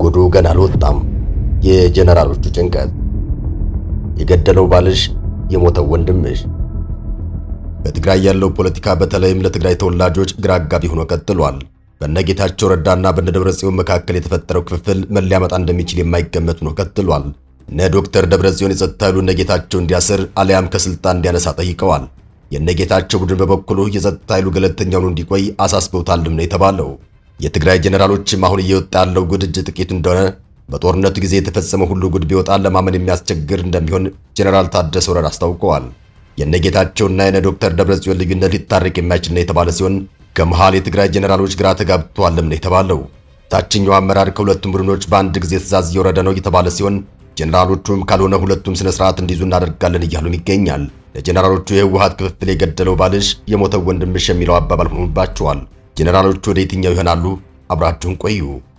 ጉዱ ገና አልወጣም። የጀነራሎቹ ጭንቀት፣ የገደለው ባልሽ፣ የሞተው ወንድምሽ። በትግራይ ያለው ፖለቲካ በተለይም ለትግራይ ተወላጆች ግራ አጋቢ ሆኖ ቀጥሏል። በነጌታቸው ረዳና በነደብረጽዮን መካከል የተፈጠረው ክፍፍል ምን ሊያመጣ እንደሚችል የማይገመት ሆኖ ቀጥሏል። እነ ዶክተር ደብረጽዮን የጸጥታ ኃይሉ እነጌታቸው እንዲያስር አሊያም ከስልጣን እንዲያነሳ ጠይቀዋል። የነጌታቸው ቡድን በበኩሉ የጸጥታ ኃይሉ ገለልተኛ ሆኖ እንዲቆይ አሳስበውታልም ነው የተባለው። የትግራይ ጀነራሎችም አሁን እየወጣ ያለው ጉድ እጅ ጥቂት እንደሆነ በጦርነቱ ጊዜ የተፈጸመው ሁሉ ጉድ ቢወጣ ለማመን የሚያስቸግር እንደሚሆን ጀነራል ታደሰ ወረደ አስታውቀዋል። የነጌታቸውና የነ ዶክተር ደብረጽዮን ልዩነት ሊታረቅ የማይችል ነው የተባለ ሲሆን ከመሃል የትግራይ ጀነራሎች ግራ ተጋብተዋልም ነው የተባለው። ታችኛው አመራር ከሁለቱም ቡድኖች በአንድ ጊዜ ትዕዛዝ እየወረደ ነው የተባለ ሲሆን ጀነራሎቹም ካልሆነ ሁለቱም ስነ ስርዓት እንዲይዙ እናደርጋለን እያሉም ይገኛል። ለጀነራሎቹ የህወሓት ክፍፍል የገደለው ባልሽ የሞተው ወንድምሽ የሚለው አባባል ሆኖባቸዋል። ጀነራሎቹ ወደ የትኛው ይሆናሉ? አብራችሁን ቆዩ።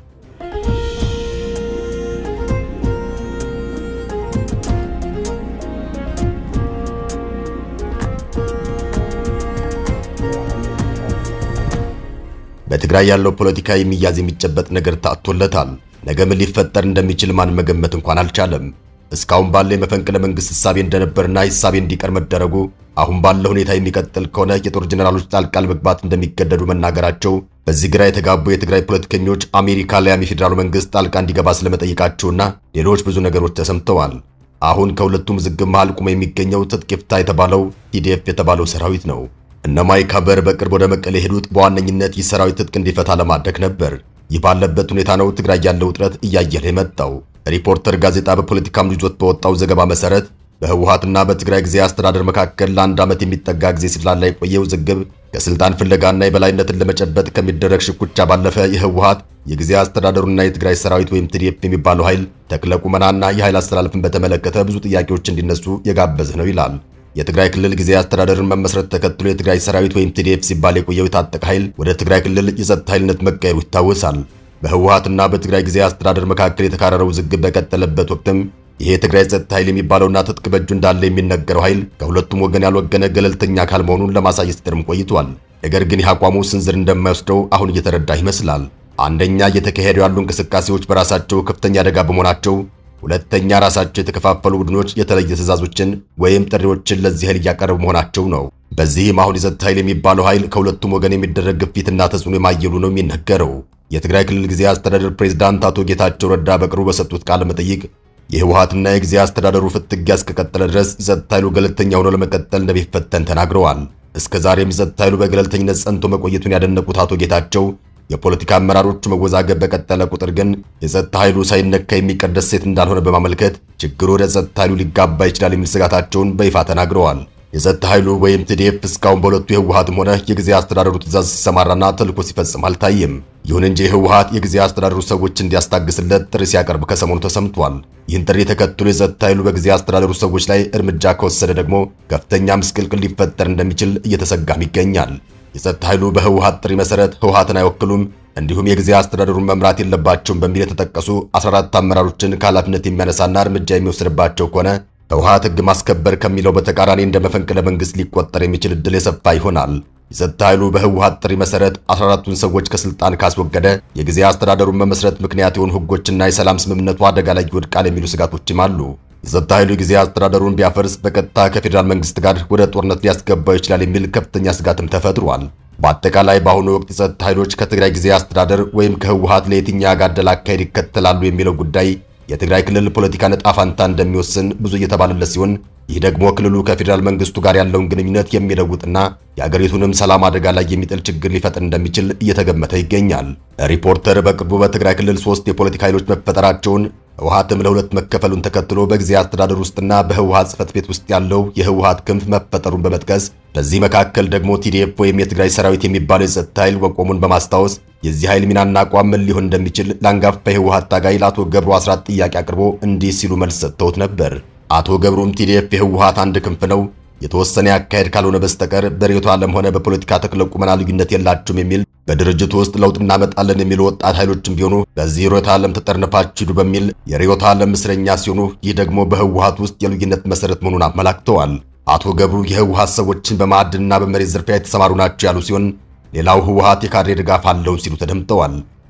በትግራይ ያለው ፖለቲካ የሚያዝ የሚጨበጥ ነገር ታጥቶለታል። ነገ ምን ሊፈጠር እንደሚችል ማን መገመት እንኳን አልቻለም። እስካሁን ባለ የመፈንቅለ መንግስት ህሳቤ እንደነበርና ህሳቤ እንዲቀር መደረጉ አሁን ባለው ሁኔታ የሚቀጥል ከሆነ የጦር ጀነራሎች ጣልቃ ለመግባት እንደሚገደዱ መናገራቸው በዚህ ግራ የተጋቡ የትግራይ ፖለቲከኞች አሜሪካ ላይም የፌዴራሉ መንግስት ጣልቃ እንዲገባ ስለመጠየቃቸውና ሌሎች ብዙ ነገሮች ተሰምተዋል። አሁን ከሁለቱም ዝግብ መሃል ቆሞ የሚገኘው ትጥቅ ይፍታ የተባለው ቲዲኤፍ የተባለው ሰራዊት ነው። እነ ማይክ ሀመር በቅርብ ወደ መቀሌ የሄዱት በዋነኝነት ይህ ሰራዊት ትጥቅ እንዲፈታ ለማድረግ ነበር። ይህ ባለበት ሁኔታ ነው ትግራይ ያለው ውጥረት እያየለ የመጣው። ሪፖርተር ጋዜጣ በፖለቲካም ይዞት በወጣው ዘገባ መሰረት በህወሓትና በትግራይ ጊዜ አስተዳደር መካከል ለአንድ ዓመት የሚጠጋ ጊዜ ሲላላ የቆየው ውዝግብ ከስልጣን ፍለጋና የበላይነትን ለመጨበጥ ከሚደረግ ሽኩቻ ባለፈ የህወሓት የጊዜ አስተዳደሩና የትግራይ ሰራዊት ወይም ቲዲኤፍ የሚባለው ኃይል ተክለ ቁመናና የኃይል አስተላለፍን በተመለከተ ብዙ ጥያቄዎች እንዲነሱ የጋበዘ ነው ይላል። የትግራይ ክልል ጊዜ አስተዳደርን መመስረት ተከትሎ የትግራይ ሰራዊት ወይም ቲዲኤፍ ሲባል የቆየው የታጠቀ ኃይል ወደ ትግራይ ክልል የጸጥታ ኃይልነት መቀየሩ ይታወሳል። በህወሓትና በትግራይ ጊዜ አስተዳደር መካከል የተካረረው ውዝግብ በቀጠለበት ወቅትም ይሄ የትግራይ ጸጥታ ኃይል የሚባለውና ትጥቅ በእጁ እንዳለ የሚነገረው ኃይል ከሁለቱም ወገን ያልወገነ ገለልተኛ አካል መሆኑን ለማሳየት ሲጥርም ቆይቷል። ነገር ግን ይህ አቋሙ ስንዝር እንደማይወስደው አሁን እየተረዳ ይመስላል። አንደኛ እየተካሄዱ ያሉ እንቅስቃሴዎች በራሳቸው ከፍተኛ አደጋ በመሆናቸው ሁለተኛ ራሳቸው የተከፋፈሉ ቡድኖች የተለየ ትዕዛዞችን ወይም ጥሪዎችን ለዚህ ኃይል እያቀረቡ መሆናቸው ነው። በዚህም አሁን የጸጥታ ኃይል የሚባለው ኃይል ከሁለቱም ወገን የሚደረግ ግፊትና ተጽዕኖ የማየሉ ነው የሚነገረው። የትግራይ ክልል ጊዜ አስተዳደር ፕሬዝዳንት አቶ ጌታቸው ረዳ በቅርቡ በሰጡት ቃለ መጠይቅ የህወሓትና የጊዜ አስተዳደሩ ፍትጊያ እስከቀጠለ ድረስ የጸጥታ ኃይሉ ገለልተኛ ሆኖ ለመቀጠል እንደሚፈተን ተናግረዋል። እስከ ዛሬም የጸጥታ ኃይሉ በገለልተኝነት ጸንቶ መቆየቱን ያደነቁት አቶ ጌታቸው የፖለቲካ አመራሮቹ መወዛገብ በቀጠለ ቁጥር ግን የጸጥታ ኃይሉ ሳይነካ የሚቀደስ ሴት እንዳልሆነ በማመልከት ችግሩ ወደ ጸጥታ ኃይሉ ሊጋባ ይችላል የሚል ስጋታቸውን በይፋ ተናግረዋል። የጸጥታ ኃይሉ ወይም ቲዲኤፍ እስካሁን በሁለቱ የህወሓትም ሆነ የጊዜ አስተዳደሩ ትዕዛዝ ሲሰማራና ተልዕኮ ሲፈጽም አልታየም። ይሁን እንጂ የህወሓት የጊዜ አስተዳደሩ ሰዎች እንዲያስታግስለት ጥሪ ሲያቀርብ ከሰሞኑ ተሰምቷል። ይህን ጥሪ ተከትሎ የጸጥታ ኃይሉ በጊዜ አስተዳደሩ ሰዎች ላይ እርምጃ ከወሰደ ደግሞ ከፍተኛ ምስቅልቅል ሊፈጠር እንደሚችል እየተሰጋም ይገኛል። የጸጥታ ኃይሉ በህወሓት ጥሪ መሰረት ህወሓትን አይወክሉም እንዲሁም የጊዜ አስተዳደሩን መምራት የለባቸውም በሚል የተጠቀሱ 14 አመራሮችን ከኃላፊነት የሚያነሳና እርምጃ የሚወስድባቸው ከሆነ ህወሓት ህግ ማስከበር ከሚለው በተቃራኒ እንደ መፈንቅለ መንግስት ሊቆጠር የሚችል ዕድል የሰፋ ይሆናል። የጸጥታ ኃይሉ በህወሓት ጥሪ መሰረት 14ቱን ሰዎች ከስልጣን ካስወገደ የጊዜ አስተዳደሩን መመስረት ምክንያት የሆኑ ህጎችና የሰላም ስምምነቱ አደጋ ላይ ይወድቃል የሚሉ ስጋቶችም አሉ። የጸጥታ ኃይሉ ጊዜ አስተዳደሩን ቢያፈርስ በቀጥታ ከፌዴራል መንግስት ጋር ወደ ጦርነት ሊያስገባው ይችላል የሚል ከፍተኛ ስጋትም ተፈጥሯል። በአጠቃላይ በአሁኑ ወቅት የጸጥታ ኃይሎች ከትግራይ ጊዜ አስተዳደር ወይም ከህወሓት ለየትኛው ያጋደለ አካሄድ ይከተላሉ የሚለው ጉዳይ የትግራይ ክልል ፖለቲካ ዕጣ ፈንታ እንደሚወስን ብዙ እየተባለለት ሲሆን ይህ ደግሞ ክልሉ ከፌዴራል መንግስቱ ጋር ያለውን ግንኙነት የሚለውጥና የአገሪቱንም ሰላም አደጋ ላይ የሚጥል ችግር ሊፈጥር እንደሚችል እየተገመተ ይገኛል። ሪፖርተር በቅርቡ በትግራይ ክልል ሶስት የፖለቲካ ኃይሎች መፈጠራቸውን ህወሓትም ለሁለት መከፈሉን ተከትሎ በጊዜ አስተዳደር ውስጥና በህወሓት ጽሕፈት ቤት ውስጥ ያለው የህወሓት ክንፍ መፈጠሩን በመጥቀስ በዚህ መካከል ደግሞ ቲዲኤፍ ወይም የትግራይ ሰራዊት የሚባለው የጸጥታ ኃይል መቆሙን በማስታወስ የዚህ ኃይል ሚናና አቋም ምን ሊሆን እንደሚችል ለአንጋፋ የህወሓት ታጋይ ለአቶ ገብሩ አስራት ጥያቄ አቅርቦ እንዲህ ሲሉ መልስ ሰጥተውት ነበር። አቶ ገብሩም ቲዲኤፍ የህወሓት አንድ ክንፍ ነው የተወሰነ ያካሄድ ካልሆነ በስተቀር በርዕዮተ ዓለም ሆነ በፖለቲካ ተክለ ቁመና ልዩነት የላቸውም የሚል በድርጅቱ ውስጥ ለውጥ እናመጣለን የሚሉ ወጣት ኃይሎችም ቢሆኑ በዚህ ርዕዮተ ዓለም ተጠርንፋችሁ ሂዱ በሚል የርዕዮተ ዓለም እስረኛ ሲሆኑ ይህ ደግሞ በህወሓት ውስጥ የልዩነት መሰረት መሆኑን አመላክተዋል። አቶ ገብሩ የህወሓት ሰዎችን በማዕድንና በመሬት ዝርፊያ የተሰማሩ ናቸው ያሉ ሲሆን ሌላው ህወሓት የካድሬ ድጋፍ አለውን ሲሉ ተደምጠዋል።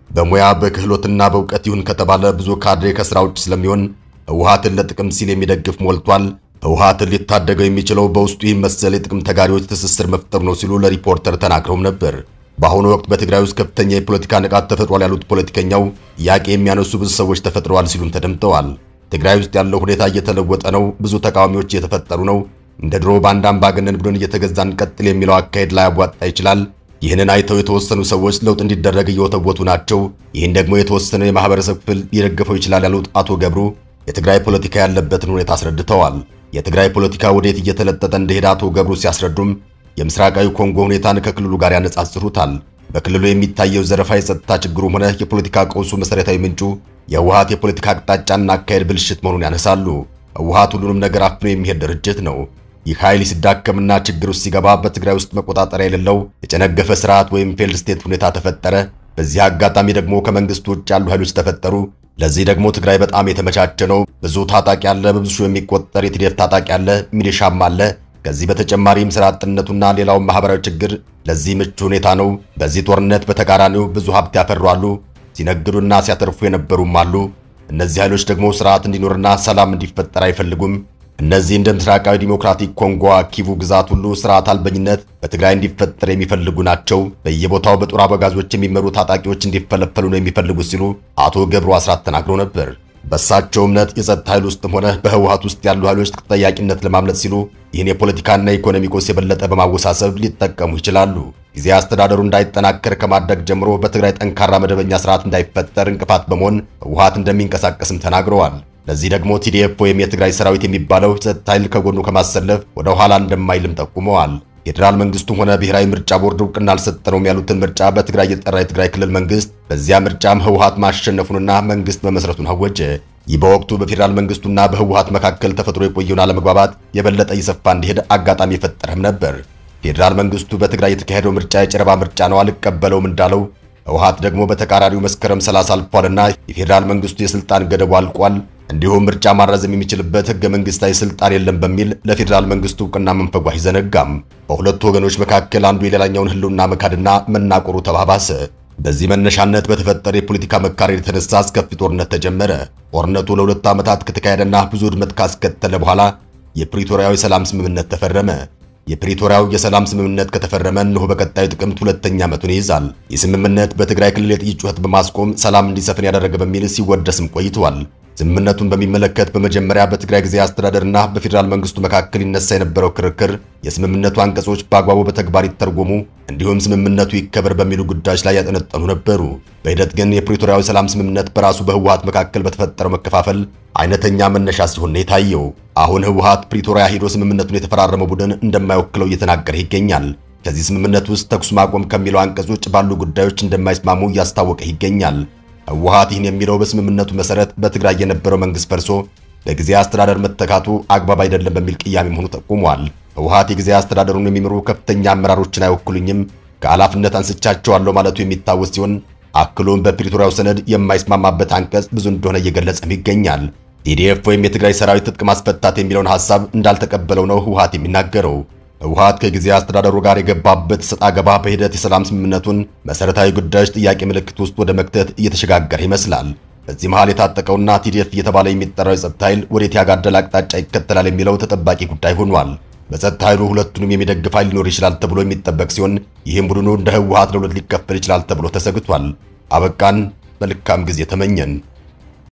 በሙያ በክህሎትና በእውቀት ይሁን ከተባለ ብዙ ካድሬ ከስራ ውጭ ስለሚሆን ህወሓትን ለጥቅም ሲል የሚደግፍ ሞልቷል። ህወሓትን ሊታደገው የሚችለው በውስጡ ይህ መሰል የጥቅም ተጋሪዎች ትስስር መፍጠር ነው ሲሉ ለሪፖርተር ተናግረውም ነበር። በአሁኑ ወቅት በትግራይ ውስጥ ከፍተኛ የፖለቲካ ንቃት ተፈጥሯል ያሉት ፖለቲከኛው ጥያቄ የሚያነሱ ብዙ ሰዎች ተፈጥረዋል ሲሉም ተደምጠዋል። ትግራይ ውስጥ ያለው ሁኔታ እየተለወጠ ነው፣ ብዙ ተቃዋሚዎች እየተፈጠሩ ነው። እንደ ድሮ በአንድ አምባገነን ቡድን እየተገዛን ቀጥል የሚለው አካሄድ ላያዋጣ ይችላል። ይህንን አይተው የተወሰኑ ሰዎች ለውጥ እንዲደረግ እየወተወቱ ናቸው። ይህን ደግሞ የተወሰነ የማህበረሰብ ክፍል ሊደግፈው ይችላል ያሉት አቶ ገብሩ የትግራይ ፖለቲካ ያለበትን ሁኔታ አስረድተዋል። የትግራይ ፖለቲካ ወዴት እየተለጠጠ እንደሄደ አቶ ገብሩ ሲያስረዱም የምስራቃዊ ኮንጎ ሁኔታን ከክልሉ ጋር ያነጻጽሩታል። በክልሉ የሚታየው ዘረፋ የጸጥታ ችግሩም ሆነ የፖለቲካ ቀውሱ መሰረታዊ ምንጩ የህወሓት የፖለቲካ አቅጣጫና አካሄድ ብልሽት መሆኑን ያነሳሉ። ህወሓት ሁሉንም ነገር አፍኖ የሚሄድ ድርጅት ነው። ይህ ኃይል ሲዳከምና ችግር ውስጥ ሲገባ በትግራይ ውስጥ መቆጣጠሪያ የሌለው የጨነገፈ ስርዓት ወይም ፌልድ ስቴት ሁኔታ ተፈጠረ። በዚህ አጋጣሚ ደግሞ ከመንግስቱ ውጭ ያሉ ኃይሎች ተፈጠሩ። ለዚህ ደግሞ ትግራይ በጣም የተመቻቸ ነው። ብዙ ታጣቂ አለ፣ በብዙ ሺህ የሚቆጠር የቲዴፍ ታጣቂ አለ፣ ሚሊሻም አለ። ከዚህ በተጨማሪም ስራ አጥነቱና ሌላው ማህበራዊ ችግር ለዚህ ምቹ ሁኔታ ነው። በዚህ ጦርነት በተቃራኒው ብዙ ሀብት ያፈሩ አሉ፣ ሲነግዱና ሲያተርፉ የነበሩም አሉ። እነዚህ ኃይሎች ደግሞ ስርዓት እንዲኖርና ሰላም እንዲፈጠር አይፈልጉም። እነዚህ እንደ ምስራቃዊ ዲሞክራቲክ ኮንጎ ኪቩ ግዛት ሁሉ ስርዓት አልበኝነት በትግራይ እንዲፈጠር የሚፈልጉ ናቸው። በየቦታው በጦር አበጋዞች የሚመሩ ታጣቂዎች እንዲፈለፈሉ ነው የሚፈልጉት ሲሉ አቶ ገብሩ አስራት ተናግረው ነበር። በእሳቸው እምነት የጸጥታ ኃይል ውስጥም ሆነ በህወሓት ውስጥ ያሉ ኃይሎች ተጠያቂነት ለማምለጥ ሲሉ ይህን የፖለቲካና የኢኮኖሚ ቆስ የበለጠ በማወሳሰብ ሊጠቀሙ ይችላሉ። ጊዜ አስተዳደሩ እንዳይጠናከር ከማድረግ ጀምሮ በትግራይ ጠንካራ መደበኛ ስርዓት እንዳይፈጠር እንቅፋት በመሆን ህወሓት እንደሚንቀሳቀስም ተናግረዋል። ለዚህ ደግሞ ቲዲኤፍ ወይም የትግራይ ሰራዊት የሚባለው ጸጥታ ኃይል ከጎኑ ከማሰለፍ ወደ ኋላ እንደማይልም ጠቁመዋል። ፌዴራል መንግስቱም ሆነ ብሔራዊ ምርጫ ቦርድ እውቅና አልሰጠነውም ያሉትን ምርጫ በትግራይ የጠራ የትግራይ ክልል መንግስት በዚያ ምርጫም ህወሓት ማሸነፉንና መንግስት መመስረቱን አወጀ። ይህ በወቅቱ በፌዴራል መንግስቱና በህወሓት መካከል ተፈጥሮ የቆየውን አለመግባባት የበለጠ እየሰፋ እንዲሄድ አጋጣሚ የፈጠረም ነበር። ፌዴራል መንግስቱ በትግራይ የተካሄደው ምርጫ የጨረባ ምርጫ ነው አልቀበለውም እንዳለው ህወሓት ደግሞ በተቃራኒው መስከረም 30 አልፏልና የፌዴራል መንግስቱ የስልጣን ገደቡ አልቋል እንዲሁም ምርጫ ማራዘም የሚችልበት ህገ መንግስታዊ ስልጣን የለም በሚል ለፌዴራል መንግስቱ እውቅና መንፈጉ አይዘነጋም። በሁለቱ ወገኖች መካከል አንዱ የሌላኛውን ህልውና መካድና መናቆሩ ተባባሰ። በዚህ መነሻነት በተፈጠረ የፖለቲካ መካረር የተነሳ አስከፊ ጦርነት ተጀመረ። ጦርነቱ ለሁለት ዓመታት ከተካሄደና ብዙ ውድመት ካስከተለ በኋላ የፕሪቶሪያው የሰላም ስምምነት ተፈረመ። የፕሪቶሪያው የሰላም ስምምነት ከተፈረመ እነሆ በቀጣዩ ጥቅምት ሁለተኛ ዓመቱን ይይዛል። ይህ ስምምነት በትግራይ ክልል የጥይት ጩኸት በማስቆም ሰላም እንዲሰፍን ያደረገ በሚል ሲወደስም ቆይቷል። ስምምነቱን በሚመለከት በመጀመሪያ በትግራይ ጊዜያዊ አስተዳደርና በፌዴራል መንግስቱ መካከል ይነሳ የነበረው ክርክር የስምምነቱ አንቀጾች በአግባቡ በተግባር ይተርጎሙ እንዲሁም ስምምነቱ ይከበር በሚሉ ጉዳዮች ላይ ያጠነጠኑ ነበሩ። በሂደት ግን የፕሪቶሪያዊ ሰላም ስምምነት በራሱ በህወሓት መካከል በተፈጠረው መከፋፈል አይነተኛ መነሻ ሲሆን ነው የታየው። አሁን ህወሓት ፕሪቶሪያ ሄዶ ስምምነቱን የተፈራረመው ቡድን እንደማይወክለው እየተናገረ ይገኛል። ከዚህ ስምምነት ውስጥ ተኩስ ማቆም ከሚለው አንቀጽ ውጭ ባሉ ጉዳዮች እንደማይስማሙ እያስታወቀ ይገኛል። ህወሓት ይህን የሚለው በስምምነቱ መሰረት በትግራይ የነበረው መንግስት ፈርሶ በጊዜያዊ አስተዳደር መተካቱ አግባብ አይደለም በሚል ቅያሜ መሆኑ ጠቁሟል። ህወሓት የጊዜያዊ አስተዳደሩን የሚመሩ ከፍተኛ አመራሮችን አይወክሉኝም፣ ከኃላፊነት አንስቻቸዋለሁ ማለቱ የሚታወስ ሲሆን አክሎም በፕሪቶሪያው ሰነድ የማይስማማበት አንቀጽ ብዙ እንደሆነ እየገለጸም ይገኛል። ቲዲኤፍ ወይም የትግራይ ሰራዊት ትጥቅ ማስፈታት የሚለውን ሐሳብ እንዳልተቀበለው ነው ህወሓት የሚናገረው። ህወሓት ከጊዜያዊ አስተዳደሩ ጋር የገባበት ሰጣ ገባ በሂደት የሰላም ስምምነቱን መሰረታዊ ጉዳዮች ጥያቄ ምልክት ውስጥ ወደ መክተት እየተሸጋገረ ይመስላል። በዚህ መሃል የታጠቀውና ቲዲኤፍ እየተባለ የሚጠራው የጸጥታ ኃይል ወዴት ያጋደለ አቅጣጫ ይከተላል የሚለው ተጠባቂ ጉዳይ ሆኗል። በጸጥታ ኃይሉ ሁለቱንም የሚደግፍ ኃይል ሊኖር ይችላል ተብሎ የሚጠበቅ ሲሆን ይህም ቡድኑ እንደ ህወሓት ለሁለት ሊከፈል ይችላል ተብሎ ተሰግቷል። አበቃን። መልካም ጊዜ ተመኘን።